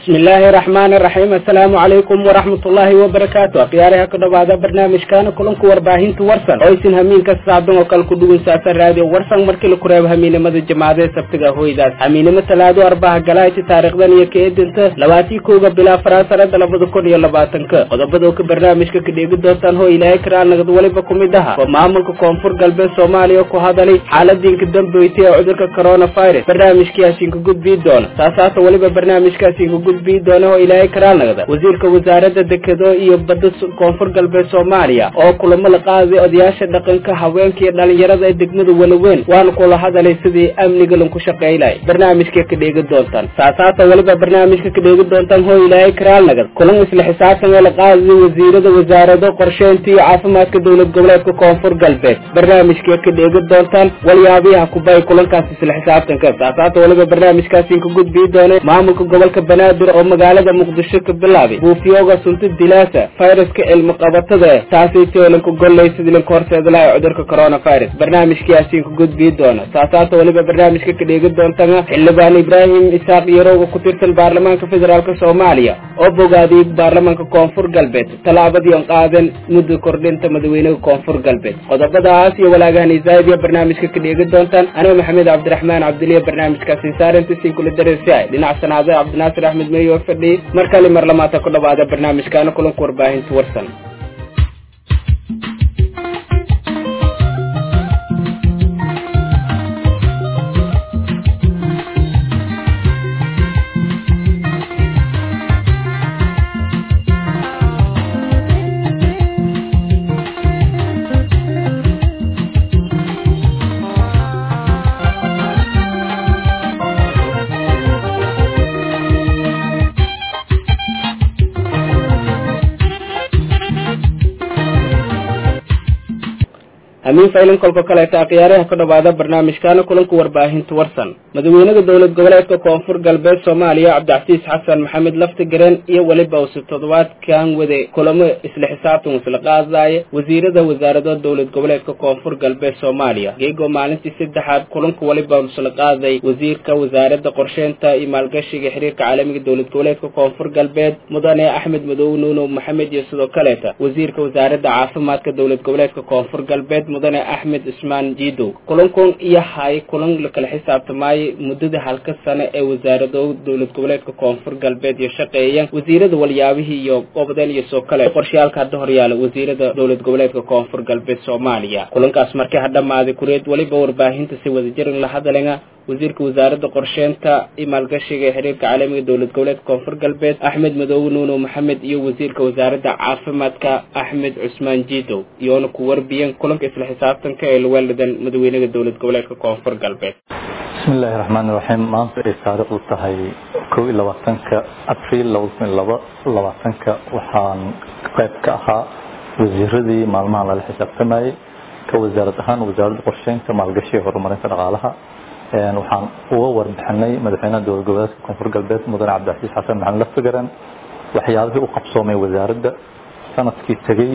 bismillaahi raxmaani raxiim assalaamu calaykum waraxmatullaahi wabarakaatu akhyaaraha ku dhawaada barnaamijkaana kulanku warbaahinta warsan oo isin hamiinka saacdan oo kale ku dhugunsaasa raadiyo warsan markii la kureebo hamiinimada jamaacadee sabtiga hoydaas hamiinimo talaado arbaha galayti taariikhdan iyo kaedinta labaatii kowga bilaa faraa sanada labada kun iyo labaatanka qodobada ka barnaamijka ka dheegi doontaan hoo ilaahay karaal nagad weliba ku mid aha waa maamulka koonfur galbeed soomaaliya ku hadalay xaaladiinka dambeysay ee cudurka coronavirus barnaamijkiiasiinka gudbii doona saasaata weliba barnaamijkaasiinka gudbii doona oo ilaahay karaal nagada wasiirka wasaaradda dekedo iyo badda koonfur galbeed soomaaliya oo kulamo la qaaday odayaasha dhaqanka haweenka iyo dhalinyarada ee degmada walaweyn waana kula hadalay sidii amniga lanku shaqaylay barnaamijka ka dheegi doontaan saasaata weliba barnaamijka ka dheegi doontaan hoo ilaahay karaal nagad kulan isla xisaabtan ee la qaaday wasiirada wasaarado qorsheynta iyo caafimaadka dowlad goboleedka koonfur galbeed barnaamijka ka dheegi doontaan walyaabiyaha kubay kulankaas isla xisaabtanka saasaata weliba barnaamijkaasiin ka gudbii doona maamulka gobolka banaadir oo magaalada muqdisho ka bilaabay buufiyooga sunta dilaasa fayraska cilmi qabatada taasay toolanka golley sidii lanka horseeda laha cudurka coronavirus barnaamijkiyaasiin ka gudbii doona saasaata weliba barnaamijka ka dheegi doontana xildhibaan ibraahim isaaq yarowga ku tirsan baarlamaanka federaalk soomaaliya oo bogaadiyey baarlamaanka koonfur galbeed tallaabadii on qaadan mudda kordhinta madaxweynaha koonfur galbeed qodobadaas iyo walaagahan isaaidiya barnaamijka ka dheegi doontaan aniga maxamed cabdiraxmaan cabdiliya barnaamijkaasi saarantisin kula dareersiay dhinac sanaade cabdinaasir axmed meyo fadhi mar kale mar lamaata ku dhawaada barnaamijkaana kulanka warbaahinta warsan amiin faylan kolka kaleeta akhyaaraha ka dhawaada barnaamijkaana kulanka warbaahinta warsan madaxweynaha dowlad goboleedka koonfur galbeed soomaaliya cabdicasiis xasan maxamed lafti gareen iyo weliba use toddobaadkan wade kulamo isla xisaabtan isla qaadaya wasiirada wasaarado dowlad goboleedka koonfur galbeed soomaaliya geegoo maalintii saddexaad kulanka weliba isla qaaday wasiirka wasaarada qorsheynta iyo maalgashiga xiriirka caalamiga dowlad goboleedka koonfur galbeed mudane axmed madow nuunow maxamed iyo sidoo kaleeta wasiirka wasaarada caafimaadka dowlad goboleedka koonfur galbeed mudane axmed cusmaan jiidow kulankun iyo hay kulan lakala xisaabtamaayo muddada halka sano ee wasaarado dowlad goboleedka koonfur galbeed iyo shaqeeya wasiirada walyaabihii iyo gobodeen iyo soo kale qorshayaalka hadda horyaala wasiirada dowlad goboleedka koonfur galbeed soomaaliya kulankaas markii hadhamaaday kureed weliba warbaahinta si wadajirin la hadalena wasiirka wasaarada qorsheynta iyo maalgashiga ee xiriirka caalamiga dowlad goboleedka koonfur galbeed axmed madoobe nuuno maxamed iyo wasiirka wasaaradda caafimaadka axmed cusmaan jiidow iyoona ku warbiyeen kulanka isla xisaabtanka ee laweeladan madaxweynaha dowlad goboleedka koonfur galbeed bismi illaahi raxmaani raxiim maanta ay taariikhdu tahay kow iyo labaatanka abriil labada kun iyo laba labaatanka waxaan qayb ka ahaa wasiiradii maalmahan lala xisaabtamayey ka wasaarad ahaan wasaaradda qorsheynta maalgashiga horumarinta dhaqaalaha waxaan uga warbixinay madaxweynaha dowlad goboleedka koonfur galbeed mudane cabdicasiis xasan maxamed laftigaran waxyaabihii u qabsoomay wasaaradda sanadkii tegey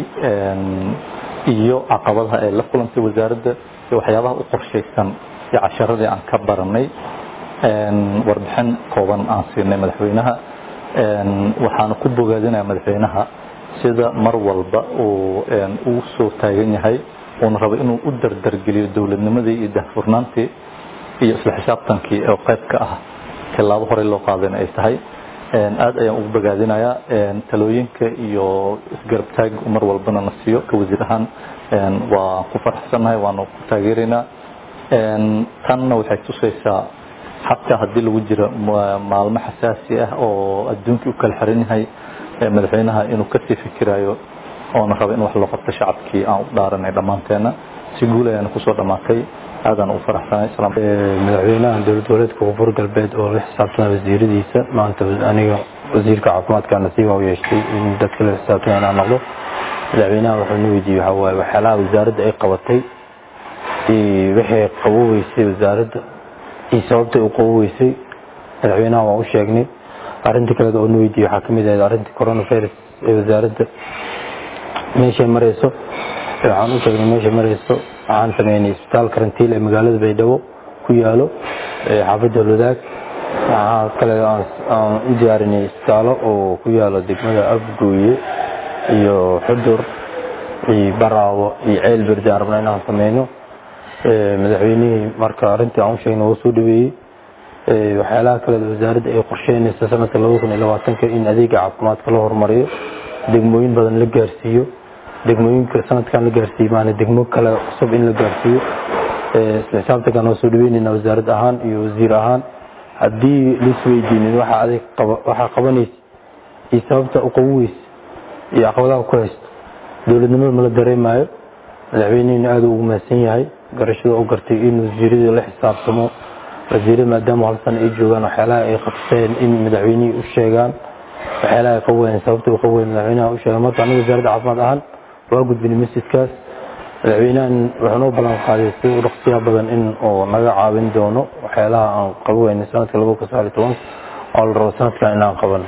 iyo caqabadaha ay la kulantay wasaaradda iyo waxyaabaha u qorshaysan iyo casharadii aan ka baranay warbixin kooban aan siinay madaxweynaha waxaana ku bogaadinaya madaxweynaha sida mar walba uu uu soo taagan yahay uuna rabo inuu u dardargeliyo dowladnimadii iyo daahfurnaantii iyo isla xisaabtankii oo qayb ka ah tilaabo horey loo qaadayna ay tahay aad ayaan ugu bogaadinayaa talooyinka iyo isgarabtaag mar walbana na siiyo ka wasiir ahaan waa ku faraxsannahay waana ku taageeraynaa tanna waxay tusaysaa xataa haddii lagu jiro maalmo xasaasi ah oo adduunkii u kala xiran yahay madaxweynaha inuu kasii fikirayo oona raba in wax loo qabto shacabkii aan u dhaaranay dhammaanteena si guul ayaana kusoo dhammaatay aadaan ugu faraxsanay madaxweynaha dowlad goboleedka koonfur galbeed oo la xisaabtana wasiiradiisa maanta aniga wasiirka caafimaadka nasiiba u yeeshtay in dadka la xisaabtana inaan noqdo madaxweynaha wuxuu na weydiiyey waxaa waaye waxyaalaha wasaaradda ay qabatay iyo wixii qaboweysay wasaaradda iyo sababtay u qaboweysay madaxweynaha waan u sheegnay arrinta kaleed oo na weydiiyey waxaa kamid ahayd arrinta coronavirus ee wasaaradda meeshay marayso waxaan u sheegnay meeshay marayso waxaan sameynay isbitaal karantiil ee magaalada baydhabo ku yaalo xaafadda lwadaag waxaa kale aan u diyaarinay isbitaalo oo ku yaala degmada afgooye iyo xudur iyo baraawo iyo ceel berde aan rabna inaan sameyno madaxweynihii marka arrintii aan u sheegna wuu soo dhaweeyey waxyaalaha kale wasaaradda ay qorsheynaysa sanadka laba kun iyo labaatanka in adeega caafimaadka la horumariyo degmooyin badan la gaarsiiyo degmooyinka sanadkan la gaarsiiyo maana degmo kale cusub in la gaarsiiyo isla xisaabtankan waa soo dhaweynayna wasaarad ahaan iyo wasiir ahaan haddii laisweydiinin waxa adeeg waxaa qabanaysa iyo sababta u qaban weysa iyo caqabadaha ku haysto dowladnimada mala dareemayo madaxweynehina aada ugu mahadsan yahay garashada u gartay in wasiiradii la xisaabtamo wasiirada maadaama hal sana ay joogaan waxyaalaha ay qabteen in madaxweynihii u sheegaan waxyaalaha ay qaweyn sababta u qaweyn madaxweynaha u sheegaan marka aniga wasaaradda caafimaad ahaan waa gudbinay messajkaas madaxweynahan wuxuu noo ballan qaaday si u dhaqsiya badan in uu naga caawin doono waxyaalaha aan qaba weynay sanadka laba kun sagaal iyo toban oo la rabo sanadkan inaan qabano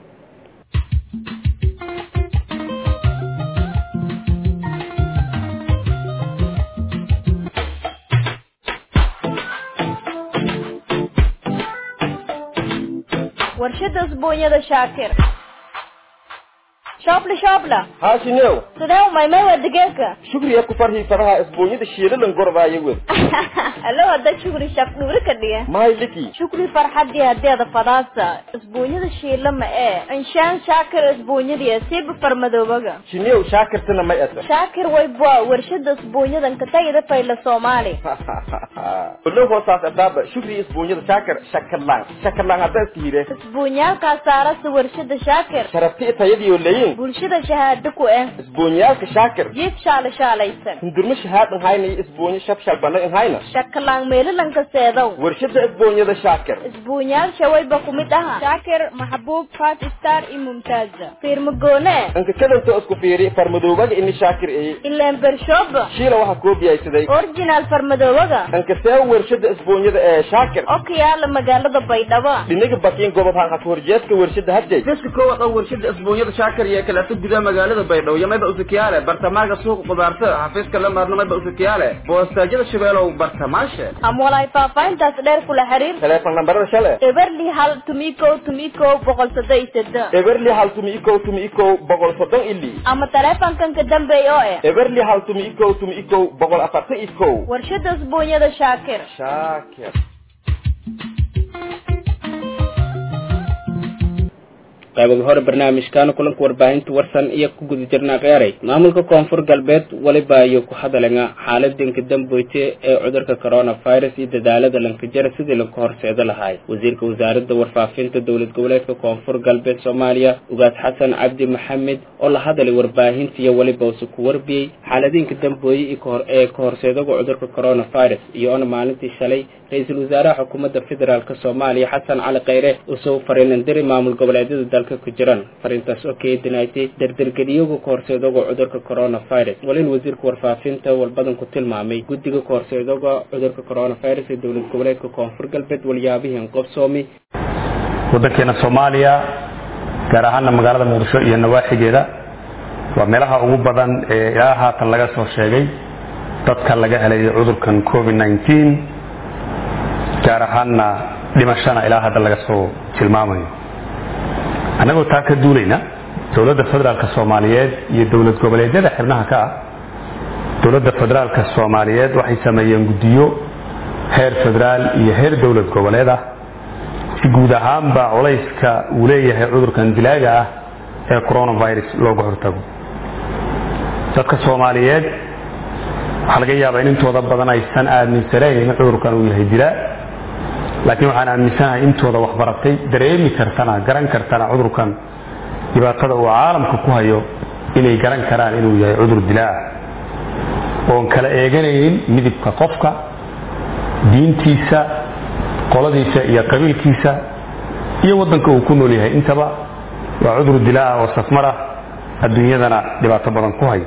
warshada usbuunyada shaakir shoobla shoobla haashinew sidee umaymay waa digeeka shugriya ku farhii faraha isbuunyada shiilalan gorbaaya wed alo hadda shukri shaq dhuuri ka dhiga mahay liki shukri farxadii hadeeda fadaasa isbuunyada shiila ma ee inshaan shaakir isbuunyadii siiba farmadoobaga shinew shaakirtana may ata shaakir wayba warshada isbuunyadan katagida fayla soomaali olo hoosaas adaaba shugriya isbuunyada shaakir shakalaan shakalaan hadda iska hire isbuunyaalkaa saarasa warshada shaakir sharabti tayadiyo leyin bulshada shahaado ku eh isbuunyaalka shaakir jiif shaala shaalaysan hindurmo shahaadan hayna iyo isbuunyo shabshal bana in hayna shakalaan meelalanka seedow warshada isbuunyada shaakir isbuunyaal shawayba ku mid aha shaakir maxbuub five star iyo mumtaaza fiirmagoone anka kadanta isku fiiri farmadoobaga ini shaakir eye ileen bershooba shiila waxaa koobiyaysaday originaal farmadoobaga anka see warshada isbuunyada ee shaakir oo ka yaala magaalada baydhabo dhinaga bakiin gobob hanqat horjeedka warshada hadjay dadka koowaad oo warshada isbuunyada shaakir iyo kaleeto gudaha magaalada baydhabo iyo mayba usakiyaale bartamaaga suuqa qudaarta xafiiska la maarno mayba usakiyaale boostaajyada shabeelow bartamaashe ama walaay faahfaahintaas dheer kula xiriir teleefon lambarada shale eberli hal tumikow tumikow boqol soddon iyo soddon eberli hal tumi ikow tumi ikow boqol soddon ili ama taleefankan ka dambeeya oo eh eberli hal tumi ikow tumi ikow boqol afartan ikow warshada isbuunyada shaakir shaakir qaybaga hore barnaamijkaana kulanka warbaahinta warsan iyo ku guda jirnaa qeyray maamulka koonfur galbeed weliba ayuu ku hadalanga xaaladinka damboyte ee cudurka coronavirus iyo dadaalada lankajara sidii lanka horseedo lahaay wasiirka wasaaradda warfaafinta dowlad goboleedka koonfur galbeed soomaaliya ugaas xasan cabdi maxamed oo la hadalay warbaahinta iyo weliba use ku warbiyey xaaladinka dambooye ee ka horseedaga cudurka coronavirus iyoona maalintii shalay ra-iisul wasaaraha xukuumadda federaalk soomaaliya xasan cali kheyre usoo fariinandiri maamul goboleedyada dalka ku jiran fariintaas oo keedinaatay dardargeliyoga ka horseedoga cudurka coronavirus walin wasiirka warfaafinta walbadan ku tilmaamay guddiga ka horseedoga cudurka coronavirus ee dowlad goboleedka koonfur galbeed walyaabihiin qobsoomi waddankeena soomaaliya gaar ahaana magaalada muqdisho iyo nawaaxigeeda waa meelaha ugu badan ee ilaa haatan laga soo sheegay dadka laga helay cudurkan covid nneteen gaar ahaana dhimashana ilaa hadda laga soo tilmaamayo annagoo taa ka duulayna dowladda federaalka soomaaliyeed iyo dowlad goboleedyada xibnaha ka ah dowladda federaalka soomaaliyeed waxay sameeyeen guddiyo heer federaal iyo heer dowlad goboleed ah si guud ahaanba culayska uu leeyahay cudurkan dilaaga ah ee coronavirus looga hortago dadka soomaaliyeed waxaa laga yaabaa in intooda badan aysan aaminsanayn in cudurkan uu yahay dilaa laakiin waxaan aaminsanahay intooda waxbaratay dareemi kartana garan kartana cudurkan dhibaatada uu caalamka ku hayo inay garan karaan inuu yahay cudur dilaa oon kala eeganaynin midibka qofka diintiisa qoladiisa iyo qabiilkiisa iyo waddanka uu ku nool yahay intaba waa cudur dilaa oo safmar ah adduunyadana dhibaato badan ku hayo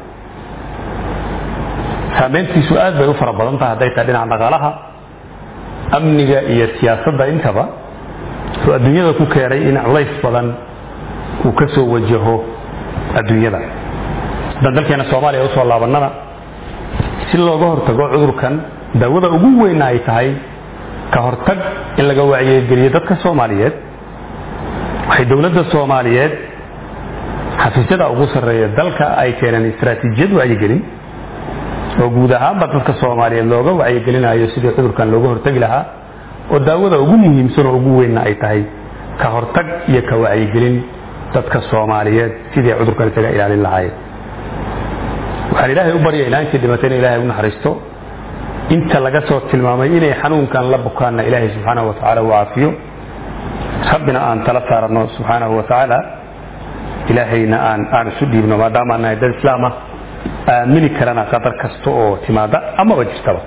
saameyntiisu aad bay u fara badan tahay hadday tahay dhinaca dhaqaalaha amniga iyo siyaasadda intaba oo adduunyada ku keenay in culays badan uu ka soo wajaho adduunyada haddaan dalkeena soomaaliya usoo laabannana si looga hortago cudurkan daawada ugu weyna ay tahay ka hortag in laga wacyigeliyo dadka soomaaliyeed waxay dowladda soomaaliyeed xafiisyada ugu sarreeya dalka ay keeneen istaraatiijiyad wacyigelin oo guud ahaanba dadka soomaaliyeed looga wacyigelinayo sidii cudurkan looga hortagi lahaa oo daawada ugu muhiimsan oo ugu weynna ay tahay ka hortag iyo ka wacyigelin dadka soomaaliyeed sidii cudurkan isaga ilaalin lahaayeen waxaan ilaahay u baryaynaa intii dhimatay in ilahay u naxariisto inta laga soo tilmaamay inay xanuunkan la bukaanna ilaahay subxaanahu watacaala u caafiyo rabbina aan tala saarano subxaanahu watacaala ilaahayna aan aan isu dhiibno maadaama aan nahay dad islaam ah aamini karana qadar kasta oo timaada amaba jirtaba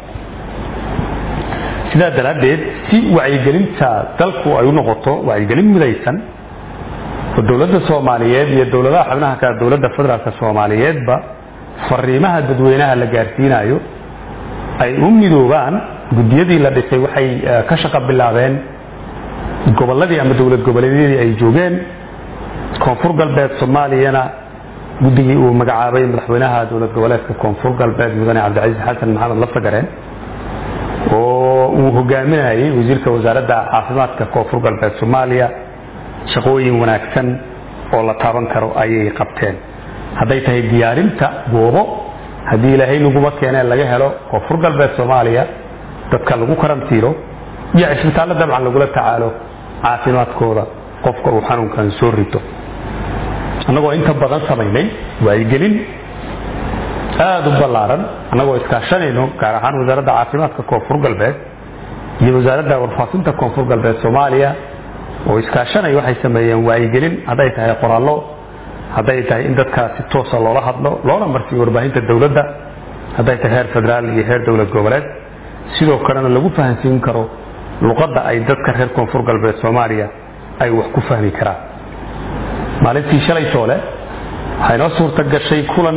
sidaa daraaddeed si wacyigelinta dalku ay u noqoto wacyigelin midaysan oo dowladda soomaaliyeed iyo dowladaha xubnaha kale dowladda federaalka soomaaliyeedba fariimaha dadweynaha la gaarsiinayo ay u midoobaan guddiyadii la dhisay waxay ka shaqo bilaabeen gobolladii ama dowlad goboleedyadii ay joogeen koonfur galbeed soomaaliyana guddigii uu magacaabay madaxweynaha dowlad goboleedka koonfur galbeed mudane cabdicasiis xasan maxamed lafagareen oo uu hogaaminayay wasiirka wasaaradda caafimaadka koonfur galbeed soomaaliya shaqooyin wanaagsan oo la taaban karo ayay qabteen hadday tahay diyaarinta goobo haddii ilaahay naguma keenee laga helo koonfur galbeed soomaaliya dadka lagu karantiilo iyo cisbitaallo dabcan lagula tacaalo caafimaadkooda qofka uu xanuunkan soo rito annagoo inta badan samaynay wacyigelin aada u ballaaran annagoo iskaashanayno gaar ahaan wasaaradda caafimaadka koonfur galbeed iyo wasaaradda warfaafinta koonfur galbeed soomaaliya oo iskaashanay waxay sameeyeen wacyigelin hadday tahay qoraallo hadday tahay in dadka si toosa loola hadlo loona marsiiyo warbaahinta dowladda hadday tahay heer federaal iyo heer dowlad goboleed sidoo kalena lagu fahansiin karo luqadda ay dadka reer koonfur galbeed soomaaliya ay wax ku fahmi karaan maalintii shalay toole waxay noo suurta gashay kulan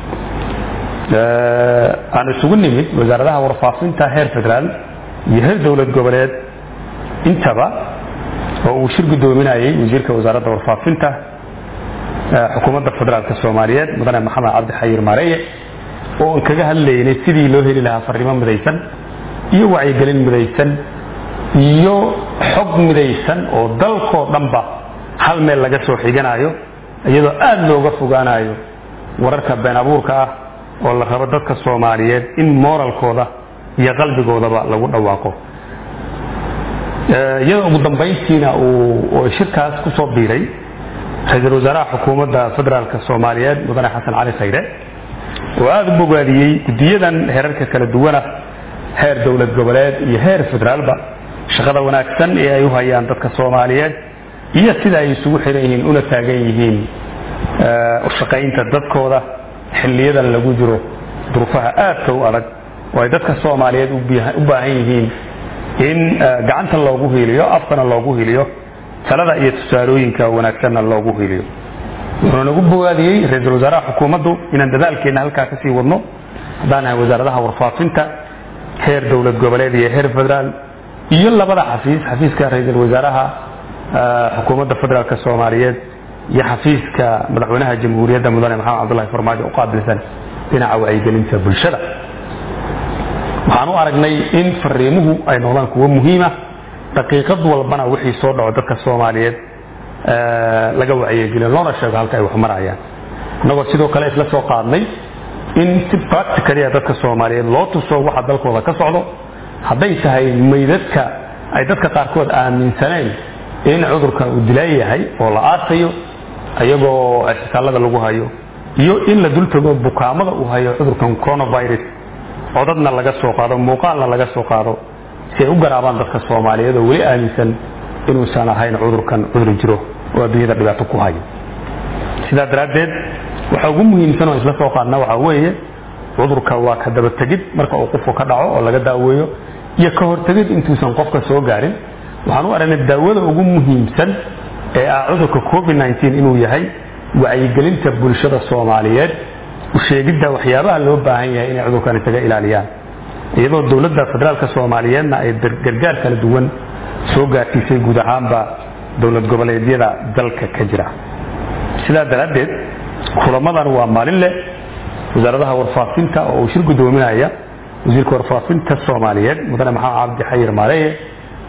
aan isugu nimid wasaaradaha warfaafinta heer federaal iyo heer dowlad goboleed intaba oo uu shir guddoominayay wasiirka wasaaradda warfaafinta xukuumadda federaalka soomaaliyeed mudane maxamed cabdi xayir maareeye oo aan kaga hadlaynay sidii loo heli lahaa fariimo midaysan iyo wacyigelin midaysan iyo xog midaysan oo dalkoo dhanba hal meel laga soo xiganayo iyadoo aada looga fogaanayo wararka been abuurka ah oo la rabo dadka soomaaliyeed in moralkooda iyo qalbigoodaba lagu dhawaaqo iyadoo ugu dambayntiina uu shirkaas ku soo biiray ra-iisul wasaaraha xukuumadda federaalka soomaaliyeed mudane xasan cali khayre oo aada u bogaadiyey guddiyadan heerarka kala duwana heer dowlad goboleed iyo heer federaalba shaqada wanaagsan ee ay u hayaan dadka soomaaliyeed iyo sida ay isugu xiran yihiin una taagan yihiin ushaqaynta dadkooda xiliyadan lagu jiro duruufaha aadka u adag oo ay dadka soomaaliyeed u baahan yihiin in gacanta loogu hiiliyo afkana loogu hiiliyo talada iyo tusaalooyinka wanaagsanna loogu hiiliyo wuxuu nagu bogaadiyey ra-iisul wasaaraha xukuumaddu inaan dadaalkeenna halkaa kasii wadno haddaan nahay wasaaradaha warfaafinta heer dowlad goboleed iyo heer federaal iyo labada xafiis xafiiska ra-iisul wasaaraha xukuumadda federaalk soomaaliyeed iyo xafiiska madaxweynaha jamhuuriyadda mudane maxamed cabdullahi farmaajo u qaabilsan dhinaca wacyigelinta bulshada waxaan u aragnay in fariimuhu ay noqdaan kuwo muhiima daqiiqad walbana wixii soo dhaco dadka soomaaliyeed laga wacyigeliyo loona sheego halka ay wax marayaan innagoo sidoo kale isla soo qaadnay in si practicalia dadka soomaaliyeed loo tuso waxa dalkooda ka socdo hadday tahay maydadka ay dadka qaarkood aaminsaneen in cudurkan uu dilaa yahay oo la aasayo iyagoo cisbitaalada lagu hayo iyo in la dultago bukaamada uu hayo cudurkan coronavirus codadna laga soo qaado muuqaalna laga soo qaado si ay u garaabaan dadka soomaaliyeed oo weli aaminsan inuusan ahayn cudurkan cudur jiro oo adduunyada dhibaato ku hayo sidaa daraaddeed waxa ugu muhiimsan oo isla soo qaadna waxaa weeye cudurka waa ka dabategid marka uu qofku ka dhaco oo laga daaweeyo iyo ka hortegid intuusan qofka soo gaarin waxaan u aragnay daawada ugu muhiimsan ee ah cudurka covid nteen inuu yahay wacyigelinta bulshada soomaaliyeed usheegidda waxyaabaha loo baahan yahay inay cudurkan isaga ilaaliyaan iyadoo dowladda federaalk soomaaliyeedna ay gargaar kala duwan soo gaarsiisay guud ahaanba dowlad goboleedyada dalka ka jira sidaa daraaddeed kulamadan waa maalin leh wasaaradaha warfaafinta oo uu shir guddoominaya wasiirka warfaafinta soomaaliyeed mudane maxamed cabdi xayir maareeye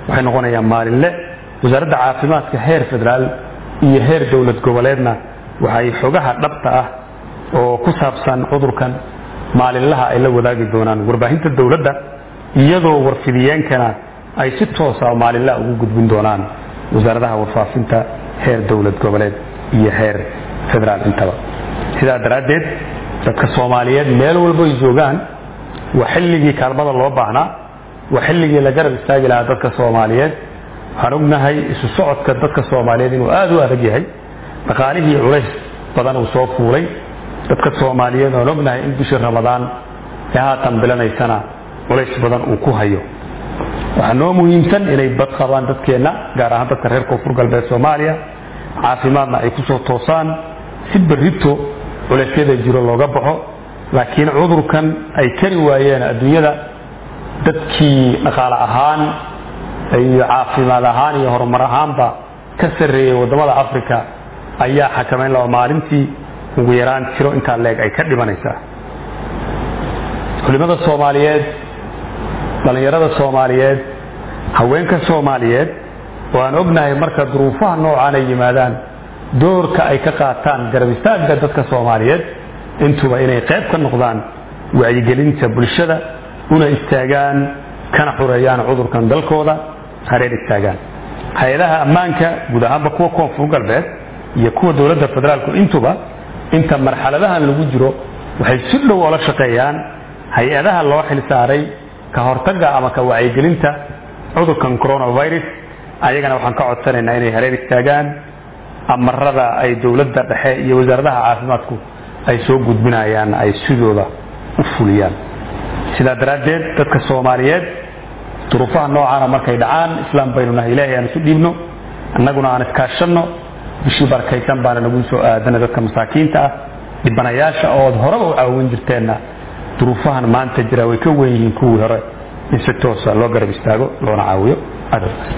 waxay noqonayaan maalinle wasaaradda caafimaadka heer federaal iyo heer dowlad goboleedna waxay xogaha dhabta ah oo ku saabsan cudurkan maalinlaha ay la wadaagi doonaan warbaahinta dowladda iyadoo warfidiyeenkana ay si toosa maalinlaha ugu gudbin doonaan wasaaradaha warfaafinta heer dowlad goboleed iyo heer federaal intaba sidaa daraaddeed dadka soomaaliyeed meel walbo ay joogaan waa xilligii kaalmada loo baahnaa waa xilligii la garab istaagi lahaa dadka soomaaliyeed waxaan ognahay isu socodka dadka soomaaliyeed inuu aada u adag yahay dhaqaalihii culays badan uu soo fuulay dadka soomaaliyeed waan ognahay in bishii ramadaan ee haatan bilanaysana culays badan uu ku hayo waxaa noo muhiimsan inay bad qabaan dadkeenna gaar ahaan dadka reer koonfur galbeed soomaaliya caafimaadna ay kusoo toosaan si berrito culeysyada jiro looga baxo laakiin cudurkan ay kari waayeen adduunyada dadkii dhaqaale ahaan iyo caafimaad ahaan iyo horumar ahaanba ka sarreeyey waddamada africa ayaa xakamayn laba maalintii ugu yaraan tiro intaa leeg ay ka dhimanaysaa culimada soomaaliyeed dhallinyarada soomaaliyeed haweenka soomaaliyeed oo aan ognahay marka duruufaha noocaan ay yimaadaan doorka ay ka qaataan garab istaagga dadka soomaaliyeed intuba inay qayb ka noqdaan wacyigelinta bulshada una istaagaan kana xureeyaan cudurkan dalkooda hareer istaagaan hay-adaha ammaanka guud ahaanba kuwa koonfur galbeed iyo kuwa dowladda federaalku intuba inta marxaladahan lagu jiro waxay si dhow oola shaqeeyaan hay-adaha loo xil saaray ka hortagga ama ka wacyigelinta cudurkan coronavirus ayagana waxaan ka codsanaynaa inay hareer istaagaan amarada ay dowladda dhexe iyo wasaaradaha caafimaadku ay soo gudbinayaan ay sidooda u fuliyaan sidaa daraaddeed dadka soomaaliyeed duruufaha noocaana markay dhacaan islaam baynu nahay ilaahay aan isu dhiibno annaguna aan iskaashanno bishii barakaysan baana nagu soo aadana dadka masaakiinta ah dhibanayaasha ood horeba u caawin jirteenna duruufahan maanta jira way ka wen yihiin kuwii hore in si toosa loo garab istaago loona caawiyo adalkaas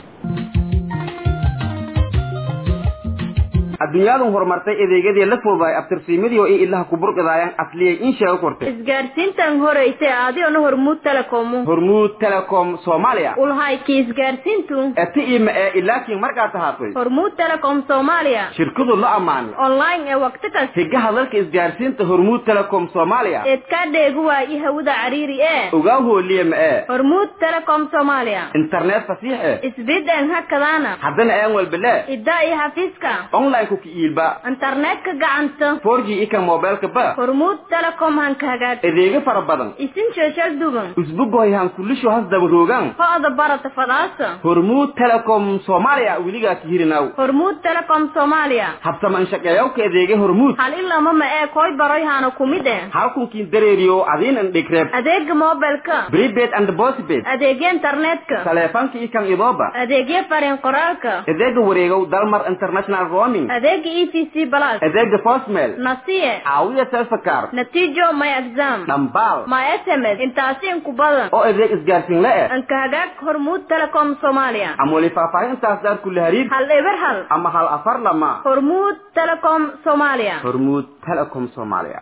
adduunyadu horumartay adeegyadii la fududaay abtirsiimadii oo in ilaha ku burqidaayaan asliyay in sheego kortay isgaarsiintan horeysa adiona hormuud telecomu hormuud telecom soomaaliya ulhayki isgaarsiintu eti ima ee ilaakiin markaa tahaatay hormuud telecom soomaaliya shirkadu la ammaanay online ee waqti kasta higaha dalka isgaarsiinta hormuud telecom soomaaliya eedkaa dheegu waayi hawada cariiri ee ogaa hooliye ma ee hormuud telecom soomaaliya internet fasiix eh isbidan hakadaana haddana aan walbale iddaa iyo xafiiska online ku kiiilba internetka gacanta 4G ika mobilka ba hormuud telecom hanka hagaag adeegyo fara badan isin sheeshal dugan usbugoy han kulisho has daba roogan ho'da barata fadaasa hormuud telecom soomaaliya weligaa ka hirinaw hormuud telecom soomaaliya habsaman shaqeeyawka adeegyo hormuud hal ilama ma ee koy baroy hana kumid eh halkunkiin dareeriyo adiin an dhigreeb adeega mobilka prepaid and postpaid adeegya internetka taleefanka ikan idooba adeegya fariin qoraalka adeega wareegow dalmar international roaming adeega e t c plus adeega postmail nasiye caawiya selfakar natiijo my exam dhambaal my sms intaasi inku badan oo adeeg isgaarsiin la eh anka hagaag hormuud telecom soomaaliya ama wali faahfaahintaas daar kula hariir hal eber hal ama hal afar lama hormuud telecom soomaaliya hormuud telecom soomaaliya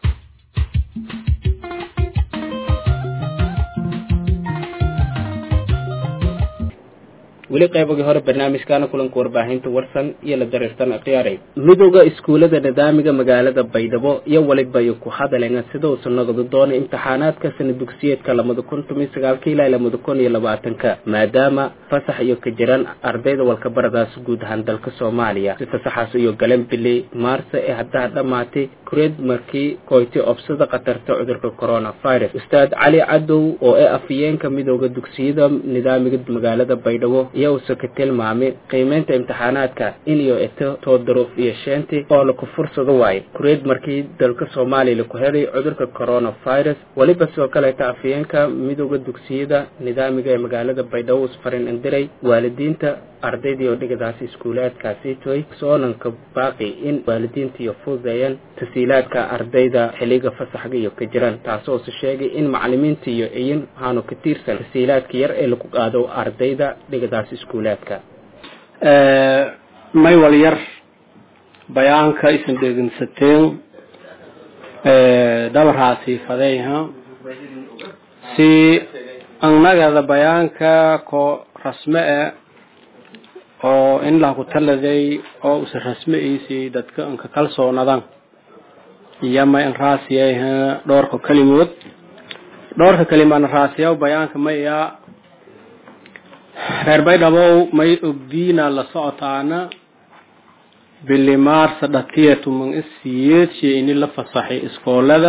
weli qaybagii hore barnaamijkaana kulanka warbaahinta warsan iyo la dareertan akhyaaray midowda iskuullada nidaamiga magaalada baydhabo iyo weliba ay ku hadaleen sida uu sanagadu doonay imtixaanaadka sana dugsiyeedka lamada kun toban sagaalka ilaa lamada kun iyo labaatanka maadaama fasax iyo ka jiraan ardayda walkabaradaas guud ahaan dalka soomaaliya si fasaxaas iyo galan biley maarse ee haddaa dhammaatay kureed markii koyti obsada khatarta cudurka coronavirus ustaad cali cadow oo ee afhayeenka midowda dugsiyada nidaamiga magaalada baydhabo iyo uuse ka tilmaamay qiimeynta imtixaanaadka iniyo eto too daruuf iyo sheenti oo laku fursado waayo kureed markii dalka soomaaliya laku helay cudurka coronavirus weliba sidoo kaleeta afhayeenka midowda dugsiyada nidaamiga ee magaalada baydhabo usfarin indiray waalidiinta ardaydii oo dhigadaasi iskuulaadkaasi toy soonanka baaqi in waalidiinta iyo fududeeyaan tasiilaadka ardayda xiliga fasaxga iyo ka jiraan taasoo se sheegay in macalimiinta iyo iyin waxaanu ka tiirsan tasiilaadka yar ee lagu qaado ardayda dhigadaasi iskuulaadka may wal yar bayaanka isan dhegeysateen dhabarhaasi fadeyha si annagada bayaanka ko rasme e oo in lahaku taladay oo usa rasme iisii dadka inka kalsoonadan iyo may in raasiyay dhowrka kelimood dhowrka kelimaana raasiyaw bayaanka maya reer baydhabow may ogdiina la socotaana bili maarsa dhatiya tuman isiyeed shey ini la fasaxay iskoolada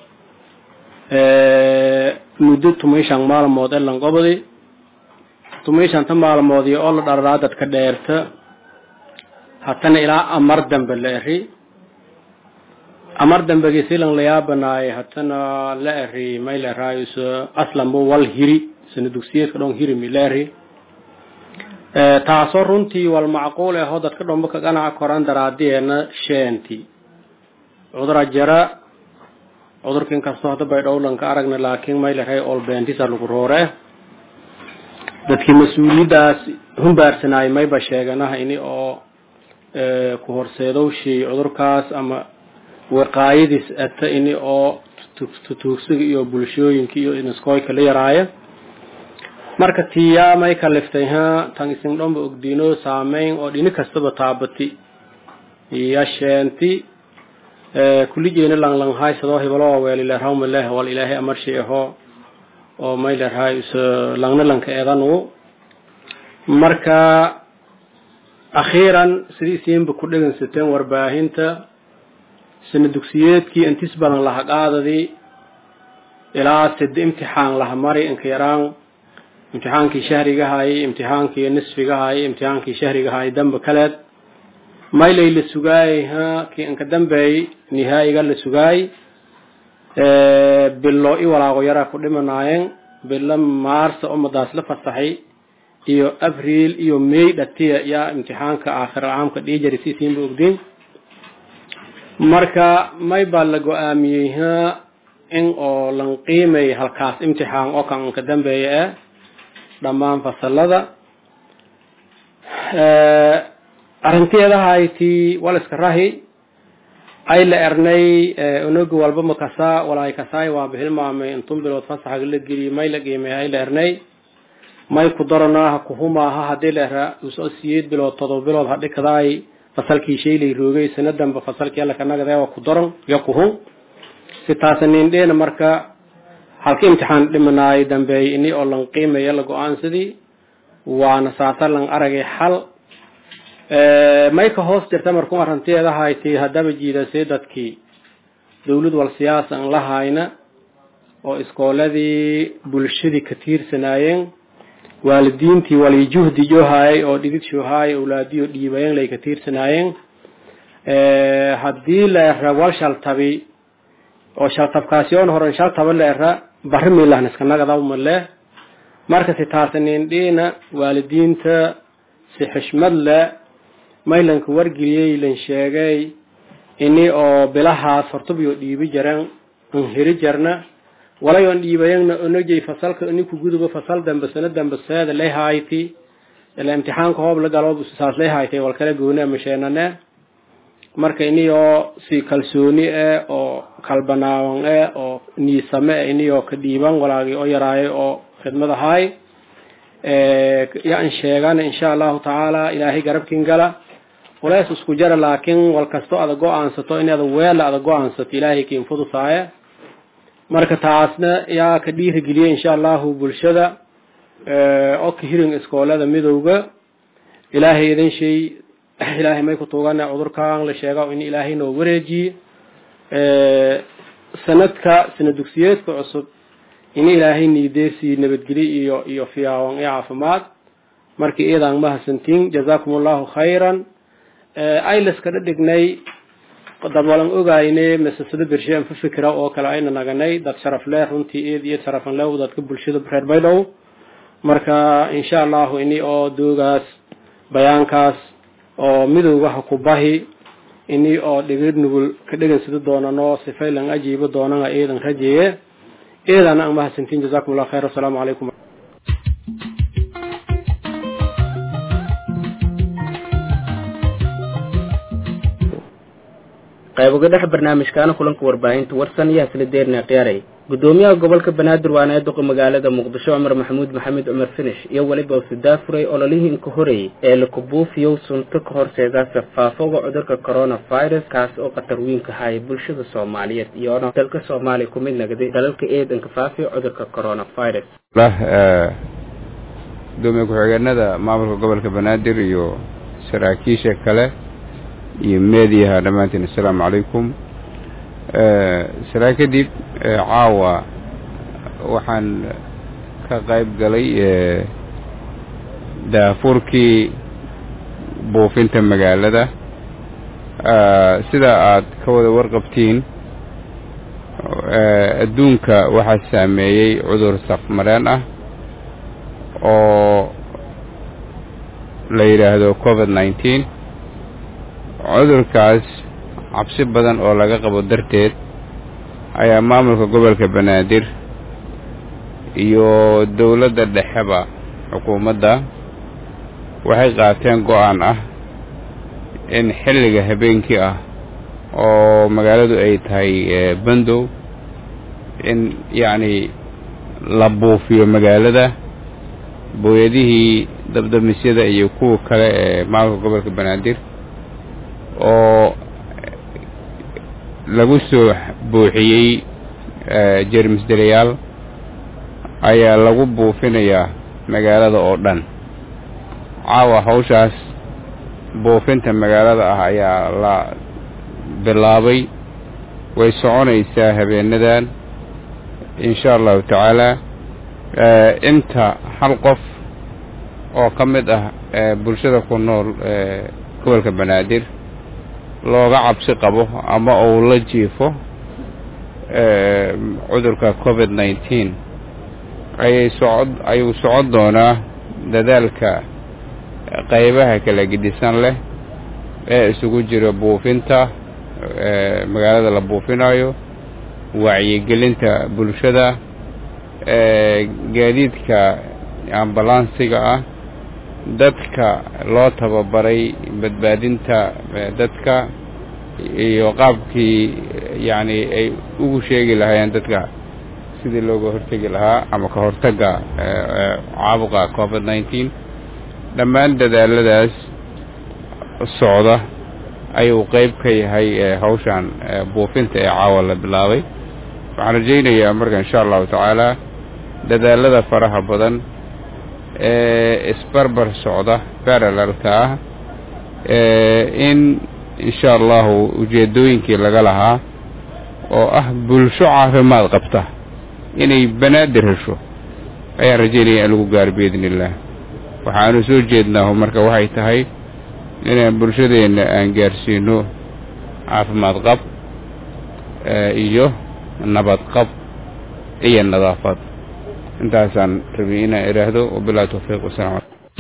muddo tumayshan maalmood ee lanqobdi tumayshanta maalmoodii oo la dhararaa dadka dheerta hatana ilaa amar dambe la eri amar dambegii silan layaabanaay hatana la eri may la eraayus aslanbo wal hiri sana dugsiyeedka dhon hirimi la eri taasoo runtii wal macquul ahoo dadka dhomba ka ganaca koran daraadiyeena sheenti cudura jara cudurka inkastoo hadda baydhowlanka aragna laakiin may la rahay olbeentisa lagu roore dadkii mas-uuliyaddaas humbaarsanaayay mayba sheeganaha ini oo ku horseedow shey cudurkaas ama waqaayadiis ata ini oo tutuugsiga iyo bulshooyinka iyo inaskooyka la yaraayo marka tiyaa may kaliftay ha tan isin dhomba ogdiino saameyn oo dhini kastaba taabati iyo sheenti kulligeena langlanghaysadoo hibaloo weelilerhawma leh wal ilaahay amarshi ahoo oo may lerhay is langna lanka eedanu marka akhiiran sidii isiinba ku dhegeysateen warbaahinta sana dugsiyeedkii intis badan laha qaadadii ilaa sida imtixaan laha mari inka yaraan imtixaankii shahrigahaayay imtixaankii nisfigahaayay imtixaankii shahrigahaayay damba kaleed maylay la sugaayay ha kii inka dambeey nihaayiga la sugaay bilo i walaaqo yaraa ku dhimanaayeen bilo maarsa umadaas la fasaxay iyo abriil iyo may dhatiya yaa imtixaanka aakhir caamka dhiijari siisiinba ogdiin marka may baa la go-aamiyey ha in oo lan qiimay halkaas imtixaan oo kan inka dambeeya eh dhammaan fasalada arrinteedahayti waliska rahi ay la ernay unugi walba makasaa walaay kasaay waa bixilmaamay intun bilood fasaxaga la geliyay may la qiimay ay la ernay may ku daranaaha kuhumaaha hadii la era usoo siyeed bilood todoba bilood hadhi kadaay fasalkii shaylay roogay sanadanba fasalkii alla kanagade waa ku daran iyo kuhun si taasa nindheena marka halka imtixaan dhimanaay dambeeyay ini oo lan qiimaya la go-aansadii waana saasa lan aragay xal may ka hoos jirta markuu arrinteeda haytay haddaba jiidasay dadkii dawlad wal siyaasa an la hayna oo iskooladii bulshadii ka tiirsanaayeen waalidiintii wali juhdi johaayay oo dhigid shohaayay awlaadiyo dhiibayeen lay ka tiirsanaayeen haddii la era wal shaltabi oo shaltabkaasiyoon horan shaltaba la era barri miilahna iska nagadawma leh marka si taasanindhiina waalidiinta si xishmad leh maylanka wargeliyey lan sheegay ini oo bilahaas hortubiyo dhiibi jaran an heri jarna walayoon dhiibayagna onajay fasalka ninku guduba fasal dambe sano dambe seeda lay hayti ila imtixaanka hoob la galo saas lay haytay wal kala gooni ama sheenane marka iniyoo si kalsooni eh oo kalbanaawan eh oo niisame eh iniyoo ka dhiiban walaagii oo yaraayo oo khidmad ahaay yaan sheegana insha allahu tacaala ilaahay garabkin gala walaas isku jara laakiin wal kasto ada go-aansato in ada weela ada go-aansato ilaahay kiin fudusaaya marka taasna yaa ka dhiirigeliya insha allahu bulshada oo ka hirin iskoolada midowga ilaahay idin shay ilaahay may ku tuugana cudurkan la sheega in ilaahay noo wareejiye sanadka sana dugsiyeedka cusub in ilaahay niideesii nabadgeli iyo iyo fiyaawan iyo caafimaad markii iidaan mahadsantiin jazaakum allahu khayran aylaska dhadhignay dad walan ogayne masasado bershean fa fikra oo kale ayna naganay dad sharaf leh runtii eed iyo sharafan leh dadka bulshada reer baydhow marka insha allahu ini oo doogaas bayaankaas oo midowgaha ku bahi ini oo dhigid nugul ka dhegansado doonano sifay lan ajiibo doonana eedan rajeeye eedana aan mahadsantiin jazakum allah khayr assalaamu calaykum qayb uga dhex barnaamijkaana kulanka warbaahinta warsan iyo hasla deerna khiyaaray gudoomiyaha gobolka banaadir waana ee duqa magaalada muqdisho cumar maxamuud maxamed cumar finish iyo weliba usudaafuray ololihii inka horeeyey ee lakubuufiyow sunto ka horseedaasa faafoga cudurka coronavirus kaas oo khatar weynka haya bulshada soomaaliyeed iyoona dalka soomaaliya ku mid nagday dalalka eedanka faafiya cudurka coronavirus gudoomiye ku-xigeenada maamulka gobolka banaadir iyo saraakiisha kale iyo meediyaha dhammaantiin assalaamu calaykum salaa kadib caawa waxaan ka qayb galay daafuurkii buufinta magaalada sida aad ka wada warqabtiin adduunka waxaa saameeyey cudur safmareen ah oo la yidhaahdo covid nineteen cudurkaas cabsi badan oo laga qabo darteed ayaa maamulka gobolka banaadir iyo dowladda dhexeba xukuumadda waxay qaateen go-aan ah in xilliga habeenkii ah oo magaaladu ay tahay bandow in yacni la buufiyo magaalada booyadihii dabdamisyada iyo kuwa kale ee maamulka gobolka banaadir oo lagu soo buuxiyey jermis delayaal ayaa lagu buufinayaa magaalada oo dhan caawa hawshaas buufinta magaalada ah ayaa la bilaabay way soconaysaa habeenadan insha allahu tacaala inta hal qof oo ka mid ah bulshada ku nool gobolka banaadir looga cabsi qabo ama uu la jiifo cudurka covid nineteen ayay socod ayuu socon doonaa dadaalka qaybaha kala gedisan leh ee isugu jira buufinta magaalada la buufinayo wacyigelinta bulshada gaadiidka ambalansiga ah dadka loo tababaray badbaadinta dadka iyo qaabkii yacni ay ugu sheegi lahaayeen dadka sidii looga hortegi lahaa ama ka hortagga caabuqa covid nineteen dhammaan dadaaladaas socda ayuu qeyb ka yahay hawshan buufinta ee caawa la bilaabay waxaan rajaynayaa marka insha allahu tacaala dadaalada faraha badan ee isbarbar socda baralalka ah in insha allahu ujeedooyinkii laga lahaa oo ah bulsho caafimaad qabta inay banaadir hesho ayaan rajaynaya in lagu gaaro biidn illah waxaanu soo jeednaahu marka waxay tahay inaan bulshadeenna aan gaarsiino caafimaad qab iyo nabad qab iyo nadaafad intaasaan rabi inaan idhaahdo wabilahi tawfiiq wasalam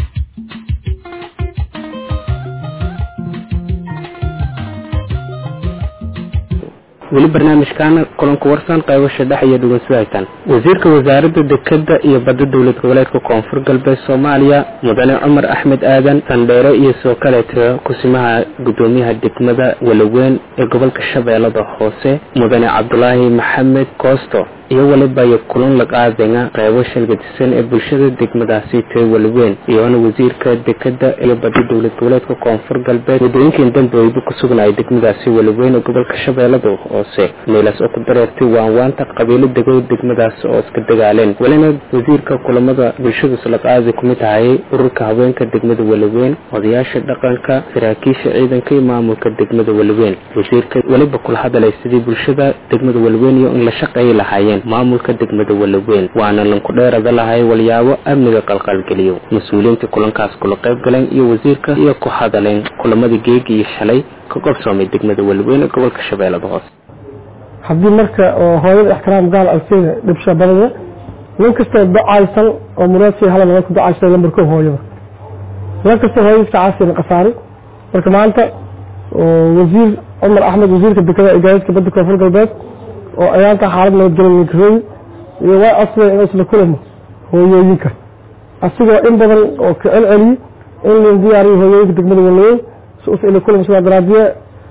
weli barnaamijkaana kulanka warsan qaybasha dhex iyo dhugansudaytan wasiirka wasaaradda dekeda iyo badda dowlad goboleedka koonfur galbeed soomaaliya mudane cumar axmed aadan sandheere iyo soo kaleeta kusimaha gudoomiyaha degmada walaweyn ee gobolka shabeellada hoose mudane cabdulaahi maxamed koosto iyo waliba iyo kulan laqaadenga qaybo shalgadisan ee bulshada degmadaasi tee walaweyn iyoona wasiirka dekeda iyo badda dowlad goboleedka koonfur galbeed wadooyinkan dambe wayba ku sugnaya degmadaasi walaweyn ee gobolka shabeellada hoose meelaas oo ku dareertay waanwaanta qabiilo dego degmadaas oo iska dagaaleen welina wasiirka kulamada bulshada salaqaadi kumid tahayay ururka haweenka degmada walaweyn odayaasha dhaqanka saraakiisha ciidanka iyo maamulka degmada walaweyn wasiirka weliba kula hadalay sidii bulshada degmada walaweyn iyo in la shaqeeyi lahaayeen maamulka degmada walaweyn waana lanku dheerada lahay walyaabo amniga qalqalgeliyo mas-uuliyiintii kulankaas kula qayb galeen iyo wasiirka iyo ku hadaleen kulamadii geegi iyo shalay ka qabsoomay degmada walaweyn ee gobolka shabeellada hoose haddii marka oo hooyada ixtiraam gaal alkeeda dhibsha badada nin kastoo docaysan oo muraadkii hala naga ku docaysan lambarko hooyada nin kastoo hooyada iska caasina qasaaray marka maanta wasiir cumar axmed wasiirka dekada igaaidka badda koonfur galbeed oo ayaanta xaalad nabadgelin mikrooyi iyo waa asbay inuu isla kulamo hooyooyinka asigoo in badan oo ka celceliye in la diyaariyo hooyooyinka degmada walaweyn si us ila kulamo sidaa daraadiye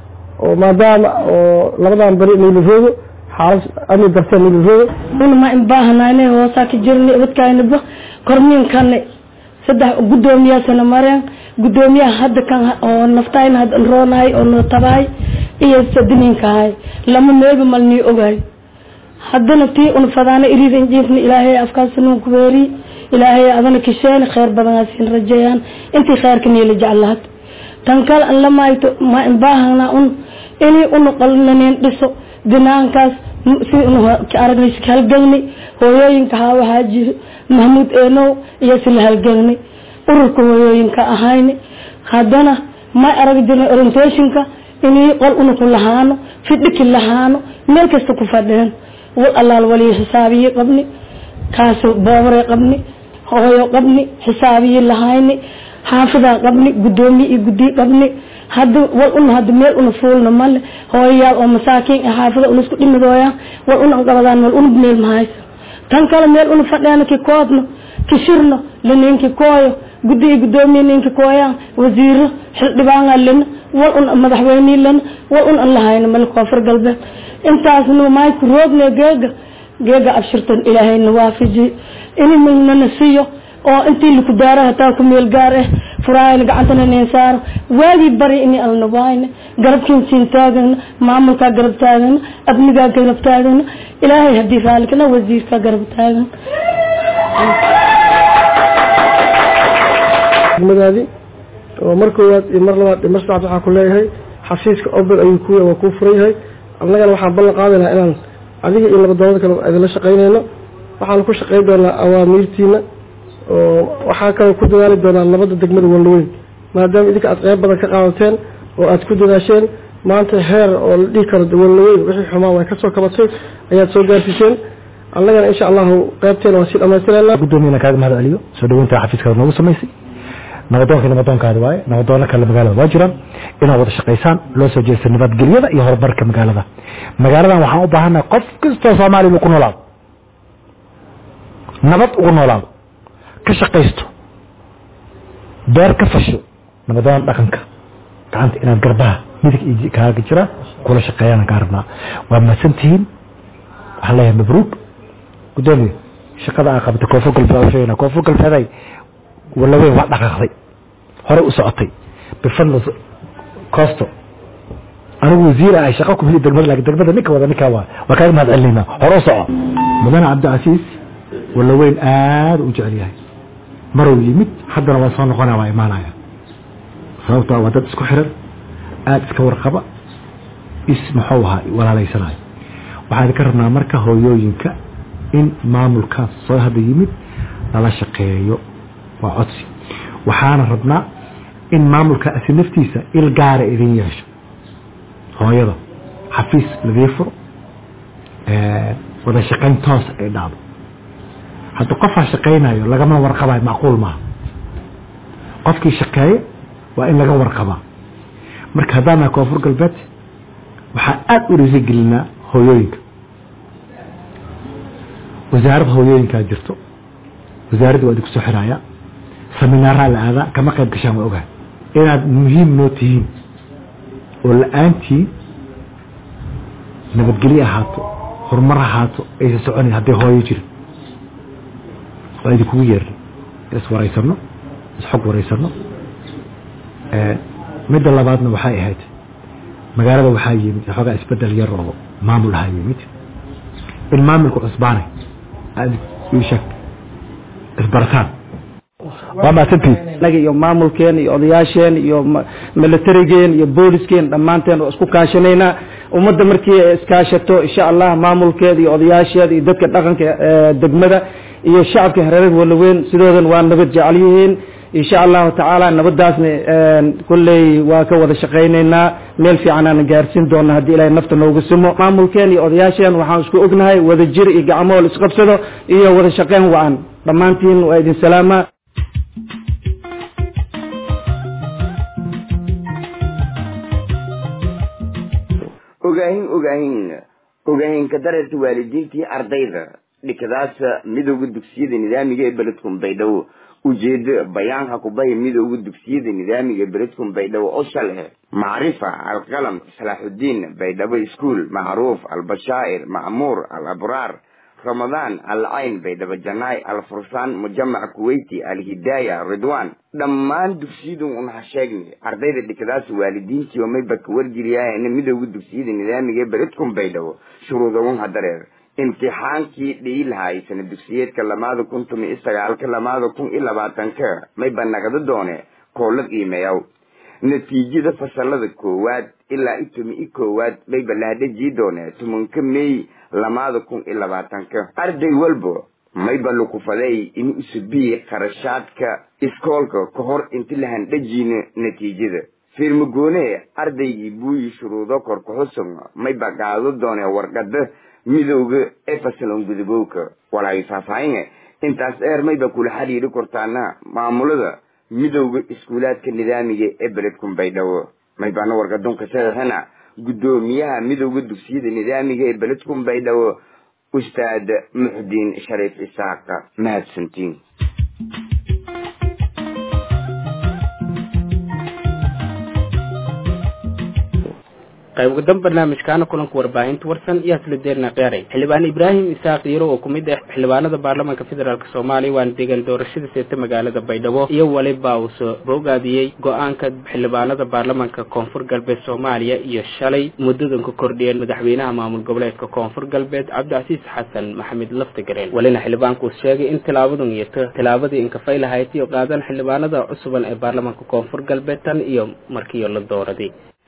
oo maadaama oo labadan beri niiliroogo xaalad amni dartee niiliroogo una ma inbaahanayne hoosaa ka jirnay ubadkaynaba kormiinkane saddex guddoomiyaasana mareen guddoomiyaha hadda kan oo naftayna hadda roonahay oo noo tabahay iyo sadiniinkahay lama meelba malnii ogahay haddana tii una fadaana iriid injiifna ilaahay afkaasnuun ku weeri ilaahay adana kisheeni kheyr badan siin rajeeyaan intii kheyrka niila jeclaad tan kale an lamayto ma inbaahana un inay una qalnanin dhiso dinaankaas si una aragnay halgelni hooyooyinka haa waxaa jiro mahmuud eenow iyo sila halgelni ururka hooyooyinka ahayni haddana ma arag jirnay orientationka inay qol una ku lahaano fidhiki lahaano meel kasta ku fadheen wal allaal waliyo xisaabiye qabni kaas boobare qabni hooyo qabni xisaabiye lahayni xaafidaa qabni guddoomiye iyo guddiye qabni hadda wal una hadda meel una fuulna male hooyayaal oo masaakiin ah xaafida una isku dhimidooyaan wal una qabadaan wal una meel mahaysa tan kale meel una fadheena ki koodno ki shirno laninki kooyo guddi iyo guddoomiye ninki kooyaan wasiiro xildhibaana lena wal un madaxweynii lena wal un an lahayna male koonfur galbeed intaasna maayku roogna geega geega abshirtan ilaahayna waafaji ini milnana siiyo oo intii laku daaro hataa ku meel gaar ah furaayana gacantana nin saaro waagii bari ini alna waayna garabkiin siin taagana maamulkaa garab taagana abnigaa garab taagana ilaahay haddii raalikana wasiirkaa garab taagan degmadaadii oo mar koowaad iyo mar labaad iyo mar saddexaad waxaa ku leeyahay xafiiska obel ayuu ku waa kuu furan yahay annagana waxaan ballan qaadaynaa inaan adiga iyo labadoonada kale idinla shaqaynayno waxaan ku shaqayn doonaa awaamiirtiina oo waxaa kaloo ku dadaali doonaa labada degmada walweyn maadaama idinka aad qeyb badan ka qaadateen oo aad ku dadaasheen maanta heer oo la dhihi karo walweyn wixii xumaa way kasoo kabatay ayaad soo gaarsiiseen annagana insha allahu qeybteena waan sii dhamaystirayna guddoomiyana kaaga mahad celiyo soo dhaweynta xafiiskaada noogu samaysay nabadoonka nabadoonkaada waaye nabadoono kale magaalada waa jiraan inaad wada shaqaysaan loo soo jeesta nabadgelyada iyo horumarka magaalada magaaladan waxaan u baahannahay qof kastoo soomaaliya inuu ku noolaado nabad ugu noolaado ka shaqaysto beer ka fasho nabadoon dhaqanka gacanta inaad garbaha midig iyo kaaga jiraan kula shaqeeyaan kaa rabnaa waa mahadsantihiin waxaan leeyahay mabruuk guddoomiye shaqada aa qabta koonfur galbeed sheegana koonfur galbeeday walaweyn waa dhaqaaqday horey u socotay bifadli costo anigu wasiir ah shaqo ku heli degmada laakiin degmada ninka wada ninka waa waa kaaga mahad celinaynaa hore u soco mudane cabdicasiis walaweyn aada u jecel yahay maruu yimid haddana waa soo noqonaya waa imaanaya sababtoo waa dad isku xiran aada iska warqaba is muxuu ahaa walaalaysanaayo waxaan idinka rabnaa marka hooyooyinka in maamulkaas soo hadda yimid lala shaqeeyo waa codsi waxaana rabnaa in maamulka asi naftiisa il gaara idin yeesho hooyada xafiis ladii furo wada shaqayn toos ay dhacdo hadda qofaa shaqaynayo lagama warqabayo macquul maaha qofkii shaqeeya waa in laga warqabaa marka haddaan nahay koonfur galbeed waxaan aada u dhiirigelinaa hooyooyinka wasaaradda hooyooyinkaa jirto wasaaradda waa idinku soo xiraya seminaaraa la aadaa kama qayb gashaan waa ogahay inaad muhiim noo tihiin oo la-aantiin nabadgelyo ahaato horumar ahaato aysa soconayn hadday hooyo jirin waa idinkugu yeernay iswaraysano isxog waraysano midda labaadna waxay ahayd magaalada waxaa yimid xoogaa isbedel yar oo maamul ahaa yimid in maamulka cusbaanay aad ii sheeg isbarataan waa mahadsantihiin anaga iyo maamulkeen iyo odayaasheen iyo militarigeen iyo boolisken dhammaanteen oo isku kaashanaynaa ummadda markii ay iskaashato insha allah maamulkeeda iyo odayaasheeda iyo dadka dhaqanka degmada iyo shacabka hareerada walaweyn sidoodan waa nabad jecel yihiin insha allahu tacaala nabadaasna kolley waa ka wada shaqaynaynaa meel fiican aan gaarsiin doona haddii ilahay nafta noogu simo maamulkeen iyo odayaasheen waxaan isku ognahay wada jir iyo gacmool isqabsado iyo wada shaqayn wa-an dhammaantiin waa idin salaamaa ogaahin ogaahin ogaahinka dararta waalidiintii ardayda dhikadaasa midooda dugsiyada nidaamiga ee beledkun baydhabo ujeedo bayaanka kubahi midooda dugsiyada nidaamiga beledkum baydhabo oo shalhe macrifa alqalam salaaxudiin baydhabo iskuol macruuf albashaa'ir ma'muur alabraar ramadaan alcayn baydhabo janaay alfursaan mujamac kuweyti alhidaaya ridwaan dhammaan dugsiyadu unaha sheegnay ardayda dhikadaas waalidiintii oo mayba ka wargeliyaayana midooda dugsiyada nidaamiga beledkum baydhabo shuruudagun hadareer imtixaankii dhihi lahaay sana dugsiyeedka lamaada kun tumi iyo sagaalka lamaada kun iyo labaatanka mayba nagada doone koola qiimeeyaw natiijada fasalada koowaad ilaa i tumi i koowaad mayba lahadhajii doone tumanka meey lamaada kun iyo labaatanka arday walba mayba lukufaday in usubiyi qarashaadka iskoolka ka hor inti la handhajiina natiijada fiirmagoone ardaygii buuyi shuruudo korkaxusun mayba qaado doone warqada midowga ee fasalon gudubowka walaayo faahfaahinga intaas dheer mayba kula xidhiidhi kortaana maamulada midowga iskuulaadka nidaamiga ee beledkun baydhabo maybaana wargadunka saxiixina guddoomiyaha midowga dugsiyada nidaamiga ee beledkun baydhabo ustaad muxdiin shariif isaaqa mahadsantiin qayb ugadan barnaamijkaana kulanka warbaahinta warsan iyo haslideerna qeeray xildhibaan ibraahim isaaq yiro oo kumid ah xildhibaanada baarlamaanka federaalk soomaaliya waana deegaan doorashada seeta magaalada baydhabo iyo weliba uu soo bogaadiyey go-aanka xildhibaanada baarlamaanka koonfur galbeed soomaaliya iyo shalay muddadan ku kordhiyeen madaxweynaha maamul goboleedka koonfur galbeed cabdicasiis xasan maxamed laftigareen welina xildhibaanku sheegay in tilaabadan iyo tilaabadii inkafay lahayd iyo qaadan xildhibaanada cusuban ee baarlamaanka koonfur galbeed tan iyo markiiyo la dooraday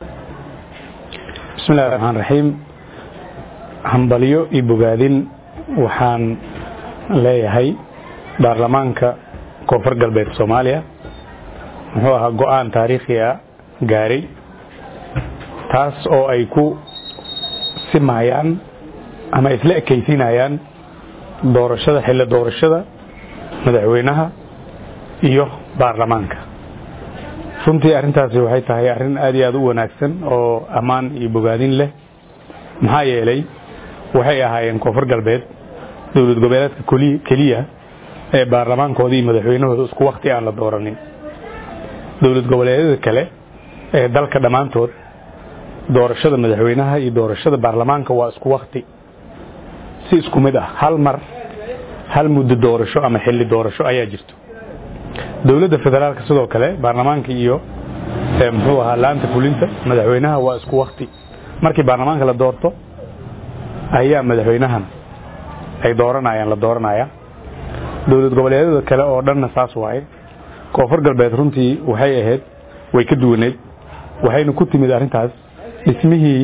bismi illahi raxmaan raxiim hambalyo iyo bogaadin waxaan leeyahay baarlamaanka koonfur galbeed soomaaliya muxuu ahaa go-aan taariikhi a gaaray taas oo ay ku simahayaan ama isla ekaysiinayaan doorashada xilli doorashada madaxweynaha iyo baarlamaanka runtii arrintaasi waxay tahay arrin aad iyo aad u wanaagsan oo ammaan iyo bogaadin leh maxaa yeelay waxay ahaayeen koonfur galbeed dowlad goboleedka keliya ee baarlamaankooda iyo madaxweynahooda isku wakti aan la dooranin dowlad goboleedyada kale ee dalka dhammaantood doorashada madaxweynaha iyo doorashada baarlamaanka waa isku wakti si isku mid ah hal mar hal muddo doorasho ama xilli doorasho ayaa jirto dowladda federaalka sidoo kale baarlamaanka iyo muxuu ahaa laanta fulinta madaxweynaha waa isku wakti markii baarlamaanka la doorto ayaa madaxweynahan ay dooranayaan la dooranaya dowlad goboleedyada kale oo dhanna saas waaye koonfur galbeed runtii waxay ahayd way ka duwaneed waxayna ku timid arrintaas dhismihii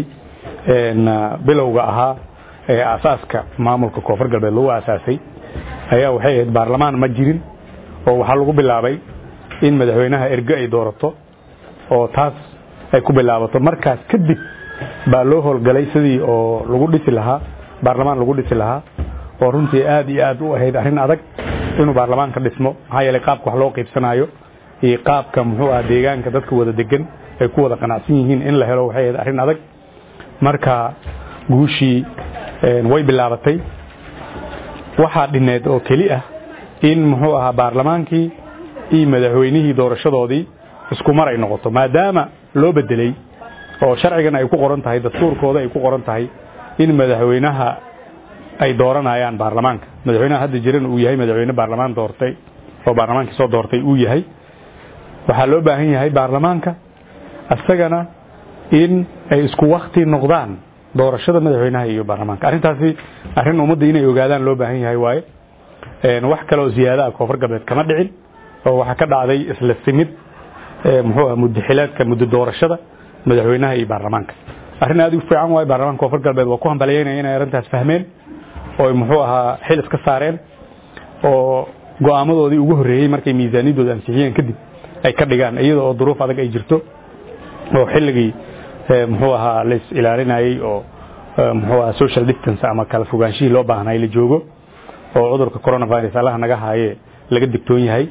bilowga ahaa ee asaaska maamulka koonfur galbeed lagu asaasay ayaa waxay ahayd baarlamaan ma jirin oo waxaa lagu bilaabay in madaxweynaha erge ay doorato oo taas ay ku bilaabato markaas kadib baa loo howlgalay sidii oo lagu dhisi lahaa baarlamaan lagu dhisi lahaa oo runtii aad iyo aad u ahayd arrin adag inuu baarlamaanka dhismo maxaa yeelay qaabka wax loo qaybsanayo iyo qaabka muxuu ah deegaanka dadka wada degan ay ku wada qanacsan yihiin in la helo waxay ahayd arrin adag marka guushii way bilaabatay waxaa dhineed oo keli ah in muxuu ahaa baarlamaankii iyo madaxweynihii doorashadoodii isku mar ay noqoto maadaama loo bedelay oo sharcigan ay ku qoran tahay dastuurkooda ay ku qoran tahay in madaxweynaha ay dooranayaan baarlamaanka madaxweynaha hadda jiran uu yahay madaxweyne baarlamaan doortay oo baarlamaankii soo doortay uu yahay waxaa loo baahan yahay baarlamaanka isagana in ay isku wakti noqdaan doorashada madaxweynaha iyo baarlamaanka arrintaasi arrin ummadda inay ogaadaan loo baahan yahay waaye wax kale oo ziyaada ah koonfur galbeed kama dhicin oo waxaa ka dhacday isla simid muxuu ah muddo xileedka muddo doorashada madaxweynaha iyo baarlamaanka arrin aad u fiican waaye baarlamaanka koonfur galbeed waa ku hambaliyeynaya inay arrintaas fahmeen oo muxuu ahaa xil iska saareen oo go'aamadoodii ugu horreeyey markay miisaaniyadooda ansixiyeen kadib ay ka dhigaan iyada oo duruuf adag ay jirto oo xilligii muxuu ahaa lais ilaalinayey oo muxuu ahaa social distance ama kala fogaanshihii loo baahnay la joogo oo cudurka coronavirus allaha naga haaye laga digtoon yahay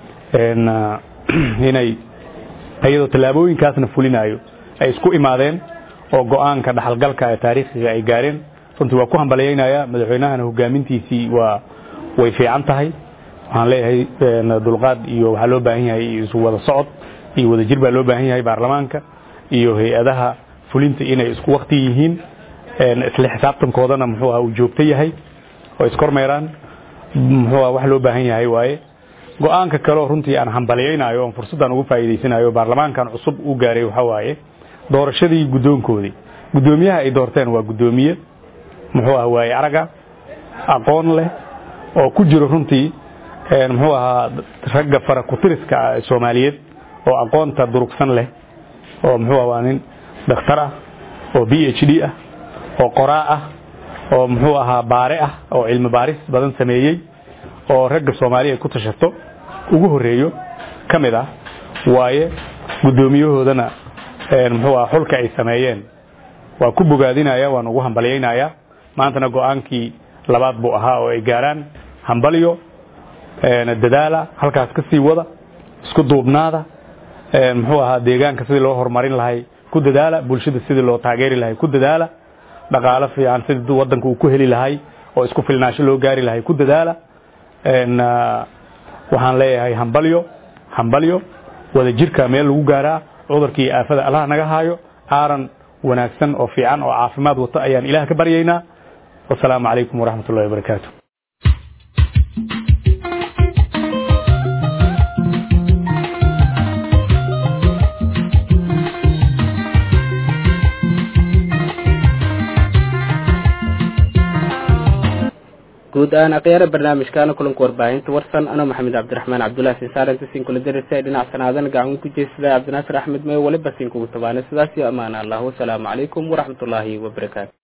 inay iyadoo tallaabooyinkaasna fulinayo ay isku imaadeen oo go'aanka dhaxalgalka ee taariikhiga ay gaareen runtii waa ku hambalyaynaya madaxweynahana hogaamintiisii waa way fiican tahay waxaan leeyahay dulqaad iyo waxaa loo baahan yahay isu wada socod iyo wadajir baa loo baahan yahay baarlamaanka iyo hay-adaha fulinta inay isku wakti yihiin isla xisaabtankoodana muxuu aha uu joogto yahay oo iskormeeraan muxuu aha wax loo baahan yahay waaye go-aanka kaleo runtii aan hambalyaynayo oon fursaddan ugu faa'iidaysanayo baarlamaankan cusub u gaaray waxaa waaye doorashadii guddoonkoodii guddoomiyaha ay doorteen waa guddoomiye muxuu aha waaye araga aqoon leh oo ku jiro runtii muxuu ahaa ragga fara kutiriska ah ee soomaaliyeed oo aqoonta durugsan leh oo muxuu ah waa nin dhakhtar ah oo b h d ah oo qoraa ah oo muxuu ahaa baare ah oo cilmi baaris badan sameeyey oo ragga soomaaliya ay ku tashato ugu horeeyo ka mid ah waaye guddoomiyahoodana muxuu aha xulka ay sameeyeen waa ku bogaadinaya waan ugu hambalyaynayaa maantana go-aankii labaad buu ahaa oo ay gaaraan hambalyo dadaala halkaas ka sii wada isku duubnaada muxuu ahaa deegaanka sidii loo horumarin lahay ku dadaala bulshada sidii loo taageeri lahay ku dadaala dhaqaalo fiican sidii wadanka uu ku heli lahay oo isku filnaasho loo gaari lahay ku dadaala waxaan leeyahay hambalyo hambalyo wada jirka meel lagu gaaraa cudurkii aafada allaha naga haayo aaran wanaagsan oo fiican oo caafimaad wato ayaan ilaah ka baryaynaa wasalaamu calaykum waraxmat ullahi wabarakaatu guud ahaan akhyaara barnaamijkaana kulanka warbaahinta warsan anoo maxamed cabdiraxmaan cabdullahi sinsaaran sisin kula darisa dhinac sanaadan gacan ku jeysada cabdinaasir axmed may waliba sinkugu tabaana sidaas iyo amaana allah wasalaamu calaykum waraxmatullaahi wabarakaatu